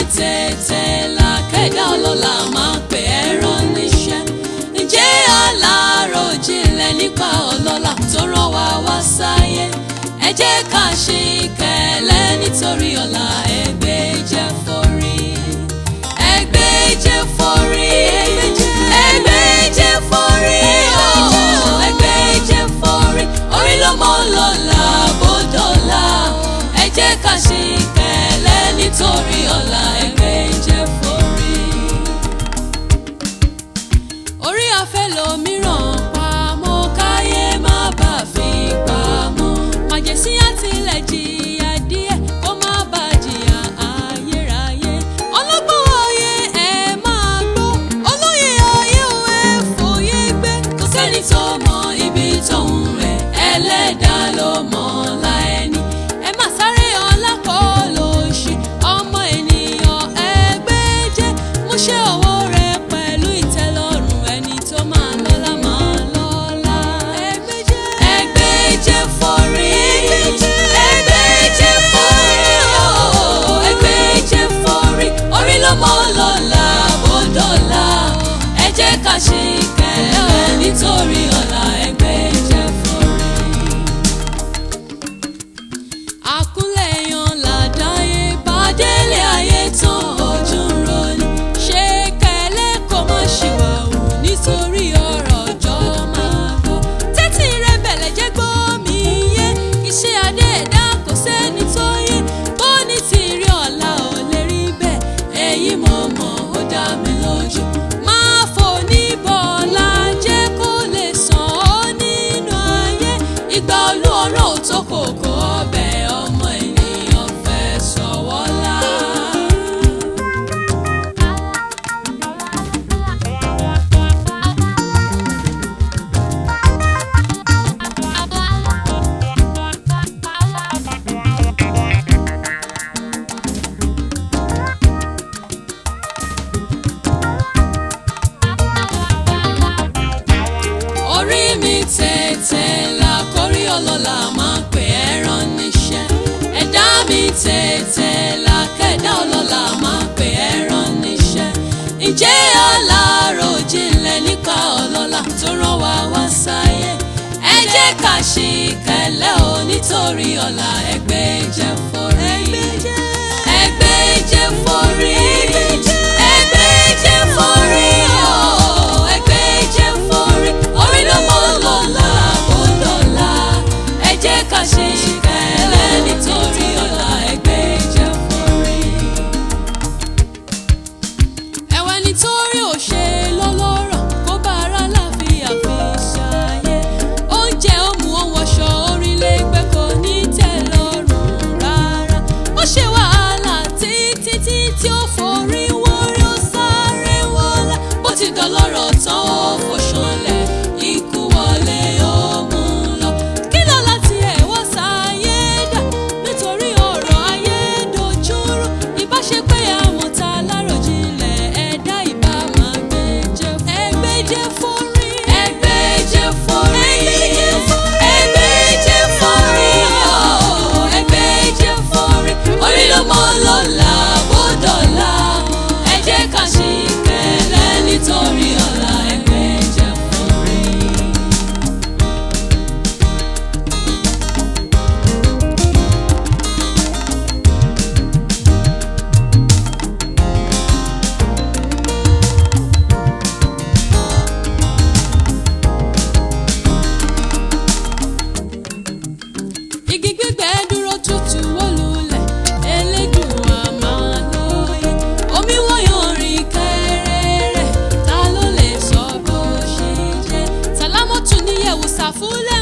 tètè là kẹ́dá ọlọ́lá máa pè é rán níṣẹ́ ǹjẹ́ aláròjinlẹ̀ nípa ọlọ́lá tó rán wa wá sáyé ẹ jẹ́ ká ṣe ìkẹ̀lẹ́ nítorí ọ̀la ẹgbẹ́ jẹ́ forí ẹgbẹ́ jẹ́ forí ẹgbẹ́ jẹ́ forí ooo ẹgbẹ́ jẹ́ forí orí ló mọ́ lọ́la bódọ́là ẹ jẹ́ ká ṣe ìkẹ̀lẹ́ nítorí ọ̀la ẹgbẹ́ jẹ́ forí orí afẹ́ lòmíràn pamọ́ káyé má bà fi pamọ́ màjèsí àtìlẹ̀ jìyà díẹ̀ kó má bà jìyà ayérayé ọlọ́gbọ́n ayé ẹ máa gbọ́ olóyè ayé ò ẹ fòye gbé kò sẹ́ni tó mọ ibi tóun rẹ̀ ẹlẹ́dàá ló mọ̀ ọ́la ẹni ẹ má sáré ọlá kọ́ lóṣì ọmọ ènìyàn ẹgbẹ́ jẹ́ mú ṣe ọwọ́ rẹ pẹ̀lú ìtẹ́lọ́rùn ẹni tó máa lọ́lá máa lọ́lá. ẹgbẹ́ jẹ́ ẹgbẹ́ jẹ́ forí ẹgbẹ́ jẹ́ forí ooo ẹgbẹ́ jẹ́ forí orí ló mọ́ lọ́la bó dọ̀la ẹ jẹ́ ká ṣe ìkẹlẹ́ nítorí ọ̀la ẹgbẹ́ jẹ́ forí àkúnlẹ̀yàn làdáyé bàdélé ayé tán ojú ń roni ṣé kẹlẹ́ kó má ṣìwàwù nítorí ọ̀rọ̀ ọjọ́ máa gbọ́ tẹ́tí rẹ bẹ̀lẹ̀ jẹ́ gbọ́ mi yé iṣẹ́ adé ẹ̀dá kò sẹ́ni tó yé bó ní ti rí ọ̀la ò lè rí bẹ́ẹ̀ èyí mo mọ̀ ó dá mi lójú máa fò ní bọ́ọ̀lá jẹ́ kó lè sàn ọ́ nínú ayé ìgbà olú ọ̀rọ̀ ò tó kòkó ọbẹ̀ ọmọ ènìyàn fẹ́ sọ̀wọ́lá. orí mi tètè là kórí ọlọ́lá máa pè é rán níṣẹ́ ẹ̀dá mi tètè là kẹ́dá ọlọ́lá máa pè é rán níṣẹ́ ǹjẹ́ aláròjinlẹ̀ nípa ọlọ́lá tó rán wa wá sáyé ẹ jẹ́ ká ṣe ìkẹlẹ́ o nítorí ọ̀la ẹgbẹ́ jẹ́ forí ẹgbẹ́ jẹ́ forí ẹgbẹ́ jẹ́ forí ooo ẹgbẹ́ jẹ́ forí orí ló mọ́ lọ́la kó dọ̀la ẹ jẹ́ ká ṣe ìkẹlẹ́ nítorí ọ̀la ẹgbẹ́ jẹ́ forí ẹ̀wẹ̀ nítorí òṣè lọ́lọ́rọ̀ kó bá ara láfíà fi ṣàyẹ̀ oúnjẹ ó mú ohun ọ̀ṣọ́ orílẹ̀ ègbẹ́ kò ní tẹ́ lọ́rùn rárá ó ṣe wàhálà títí tí tí ó forí wórí ó sáré wọlé bó ti dọlọ́rọ̀ tán ó fòṣọlẹ̀ ikú wọlé ó mú un lọ kí ló láti ẹ̀ wá sáyé dà nítorí ọ̀rọ̀ ayé dojúrú ìbáṣepẹ́ àwọn tá a láròjinlẹ̀ ẹ̀dá ìbá máa gbé jẹ́ ẹgbẹ́ jẹ́ forí ẹgbẹ́ jẹ́ forí ẹgbẹ́ jẹ́ forí ooo ẹgbẹ́ jẹ́ forí orí ló mọ́ lọ́la bó dọ̀la ẹ jẹ́ ká ṣe ìkẹlẹ́ nítorí ọ̀la ẹgbẹ́ jẹ́ forí. igi gbígbẹ dúró tútù wó lulẹ̀ elédùn àmàlóye omi wọ́yàn rìn kẹrẹrẹ ta ló lè sọ bó ṣe jẹ́ sàlámọ́tù níyẹ̀wò sàfúlẹ̀.